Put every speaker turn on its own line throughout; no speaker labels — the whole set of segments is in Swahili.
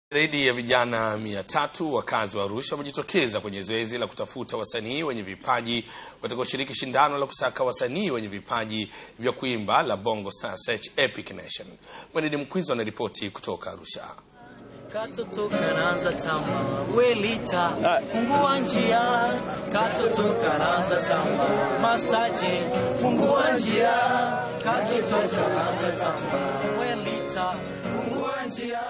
Zaidi ya vijana mia tatu wakazi wa Arusha wamejitokeza kwenye zoezi la kutafuta wasanii wenye vipaji watakaoshiriki shindano la kusaka wasanii wenye vipaji vya kuimba la Bongo Star Search Epic Nation. Mwenedi Mkwizo anaripoti kutoka Arusha.
Katoto kanaanza tamba welita fungua njia katoto kanaanza tamba mastaje fungua njia katoto kanaanza tamba welita fungua njia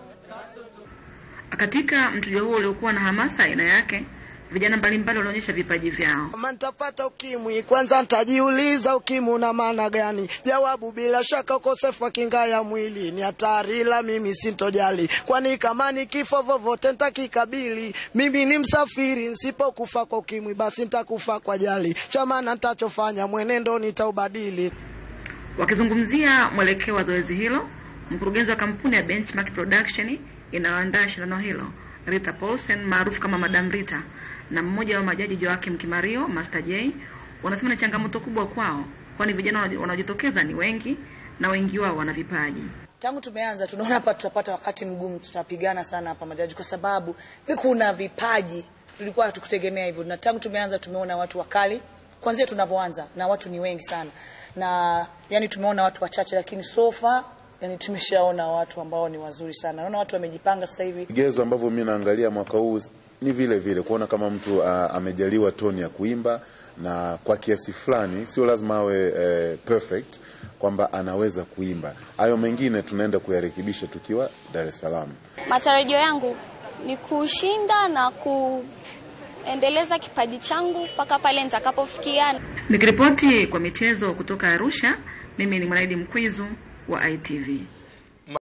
Katika mchujo huo uliokuwa na hamasa aina yake, vijana mbalimbali walionyesha vipaji vyao.
Kama nitapata ukimwi, kwanza nitajiuliza ukimwi una maana gani? Jawabu bila shaka, ukosefu wa kinga ya mwili ni hatari, ila mimi sintojali, kwani kama ni kifo vovote nitakikabili. Mimi ni msafiri, nsipokufa kwa ukimwi, basi nitakufa kwa jali. Cha maana nitachofanya, mwenendo nitaubadili.
Wakizungumzia mwelekeo wa zoezi hilo, mkurugenzi wa kampuni ya Benchmark Production inayoandaa shindano hilo Rita Paulsen maarufu kama Madam Rita na mmoja wa majaji Joakim Kimario Master J wanasema ni changamoto kubwa kwao, kwani vijana wanaojitokeza ni wengi na wengi wao wana vipaji.
Tangu tumeanza tunaona hapa tutapata wakati mgumu, tutapigana sana hapa majaji, kwa sababu kuna vipaji tulikuwa hatukutegemea hivyo, na tangu tumeanza tumeona watu wakali kwanzia tunavyoanza, na watu ni wengi sana, na yani tumeona watu wachache, lakini sofa yani tumeshaona watu ambao ni wazuri sana. Naona watu wamejipanga sasa hivi.
Vigezo ambavyo mimi naangalia mwaka huu ni vile vile kuona kama mtu uh, amejaliwa toni ya kuimba na kwa kiasi fulani, sio lazima awe uh, perfect kwamba anaweza kuimba. Hayo mengine tunaenda kuyarekebisha tukiwa Dar es Salaam.
Matarajio yangu ni kushinda na kuendeleza kipaji changu mpaka pale nitakapofikia.
Nikiripoti kwa michezo kutoka Arusha, mimi ni Mwanaidi Mkwizu wa ITV.